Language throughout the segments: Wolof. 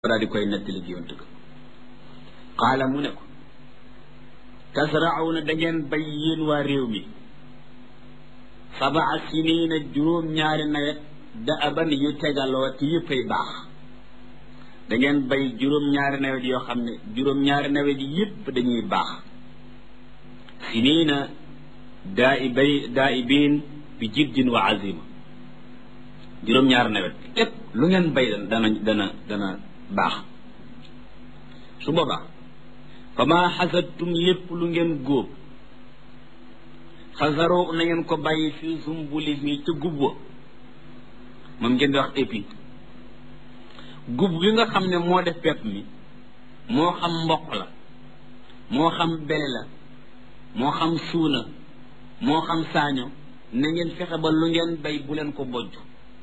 daal di koy nettali géwant ga qaala mu ne ko tasrauna da ngeen bay yéen waa réew mi sabaa siniina juróom-ñaari nawet da aban yu tegaloo te yëppay baax da ngeen bay juróom-ñaari nawet yoo xam ne juróom-ñaari nawet yëpp dañuy baax siniina daa i bay daa i biin bi jiddin wa azima juróom-ñaari nawet lépp lu ngeen bay dana dana dana baax su boobaa fa maa xasadtum lépp lu ngeen góob xasaroo na ngeen ko bàyyi fii sumbuli mi ca gub wa moom ngeen di wax épi gub gi nga xam ne moo def pepp mi moo xam mboq la moo xam bele la moo xam suuna moo xam saaño na ngeen fexe ba lu ngeen bay bu leen ko bojj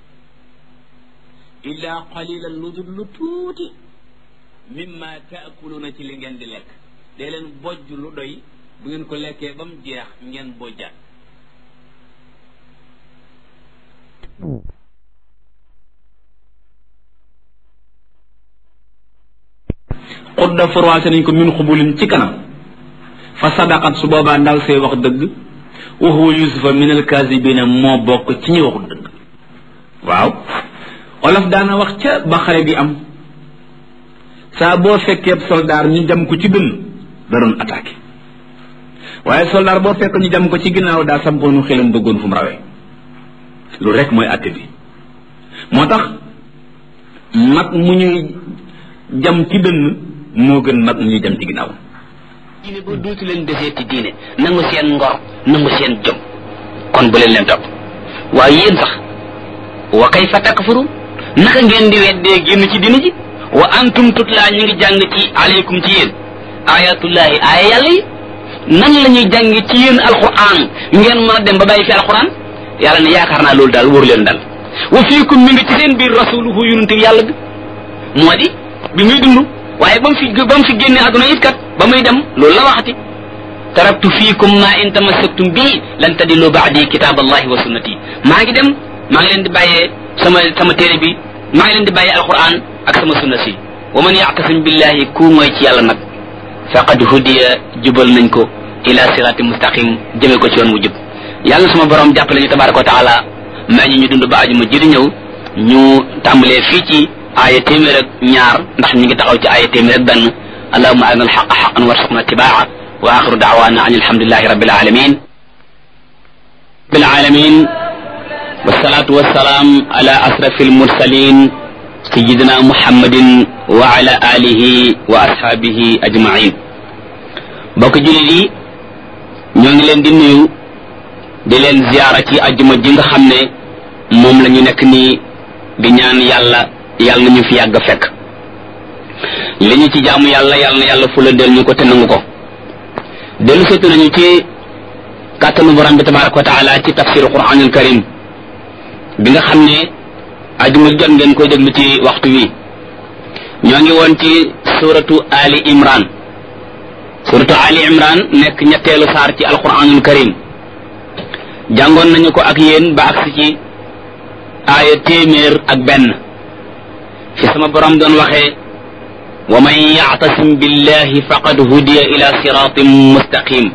illaa qalilan lu dul lu tuuti mimma taakuluuna ci li ngeen di lekk dee leen bojj lu doy bu ngeen ko lekkee ba mu jeex ngeen bojjaat xudda forwaase nañ ko min xubulin ci kanam fa sadaqat su boobaa ndaw see wax dëgg wa huwa yusufa min alkaasibina moo bokk ci ñi waxul dëgg waaw olof daana wax ca ba xare bi am saa boo fekkee soldaar ñu jam ko ci dënn da doon attaqué waaye soldaar boo fekk ñu jam ko ci ginnaaw daa sampoonu xelam bëggoon fu mu rawee lu rek mooy atte bi moo tax mag mu ñuy jam ci dënn moo gën mag mu ñuy jam ci ginnaaw diine ba duutu leen desee ci diine nangu seen ngor nangu seen jom kon bu leen leen topp waaye yéen sax wa kayfa takfurun naka ngeen di weddee génn ci diine ji wa antum tutlaa ñu ngi jàng ci aleykum ci yéen ayatullahi aaya yàlla yi nan la ñuy jàng ci yéen alquran ngeen mën a dem ba bàyyi fi alquran yàlla ne yaakaar naa loolu daal wóoru leen dal wa fiikum mi ngi ci seen biir rasuluhu yonente yàlla bi moo di bi muy dund waaye ba mu fi ba mu fi génne àdduna it kat ba muy dem loolu la waxati taraktu fiikum ma in tamassaktum bii lan tadillu baadi kitab allahi wa sunnati maa ngi dem maa ngi leen di bàyyee sama sama téere bi maa ngi leen di bàyyee alquran ak sama sunna si wa man yactasim billahi ku mooy ci yàlla nag faqad hudiya jubal nañ ko ila sirati mustaqim jëme ko ci yoon wu jub yàlla suma borom jàppale ñu tabaraka wa taala may ñu ñu dund ba aju ma jëri ñëw ñu tàmbalee fii ci aaya téeméer ak ñaar ndax ñu ngi taxaw ci aaya téeméer ak benn allahuma arina alxaqa xaqan warsuqna tibaa wa axiru daawana an alhamdulilahi rabbil alamin rabbil alamin wasalaatu wasalaam ala asrafi almursalin sayidina muhammadin wa ala alihi wa ashaabihi ajmain bokk jullit yi ñoo ngi leen di nuyu di leen ziyaara ci ajjuma ji nga xam ne moom la ñu nekk nii di ñaan yàlla yàlla na ñu fi yàgg fekk li ñu ci jaamu yàlla yàlla na yàlla fula del ñu ko te nangu ko dellu seetu nañu ci kàttanu borom bi tabaraka wa taala ci tafsiru quranul karim bi nga xam ne ajuma jot ngeen koy déglu ci waxtu wi ñoo ngi woon ci suratu ali imran suratu ali imran nekk ñetteelu saar ci alquranul karim jàngoon nañu ko ak yéen ba agsi ci aaya téeméer ak benn fi sama borom doon waxee wa man yactasim billahi faqad hudiya ila siratin mustaqim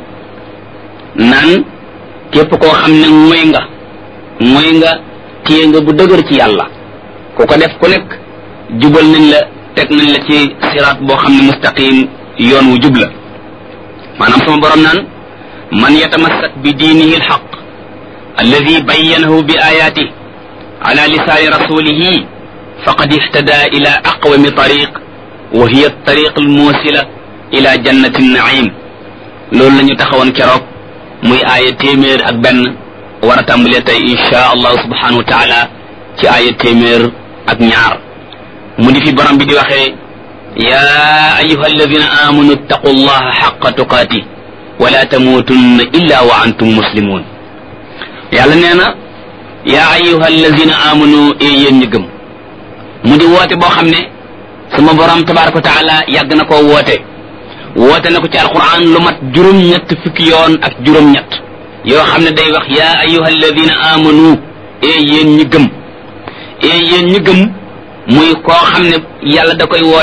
naan képp koo xam ne mooy nga mooy nga téye nga bu dëgër ci yàlla ku ko def ku nekk jubal nañ la teg nañ la ci siraat boo xam ne mustaqim yoon wu jub la maanaam sama borom naan man yatamassak bi diinihi alxaq alladi bayyanahu bi ayaatih ala lisaani rasulihi faqad ihtada ila aqwami tariq wa hiya tariq almuusila ila jannati naim loolu la ñu taxawoon keroog muy aaya téeméer ak benn war a tàmbalee tey insha allahu subhanahu wa taala ci aaya téeméer ak ñaar mu di fi borom bi di waxee ya ayuha alladina amanu ittaqu allaha xaqa tuqaati wala tamuutunna illa wa antum muslimun yàlla nee na yaa ayuha alladina amanu e yéen ñi gëm mu di woote boo xam ne sama borom tabaraka wa taala yàgg na koo woote woote na ko ci alquran lu mat juróom-ñett fukki yoon ak juróom-ñett yoo xam ne day wax yaa ayuha alladina amanu e yéen ñi gëm e yéen ñi gëm muy koo xam ne yàlla da koy woo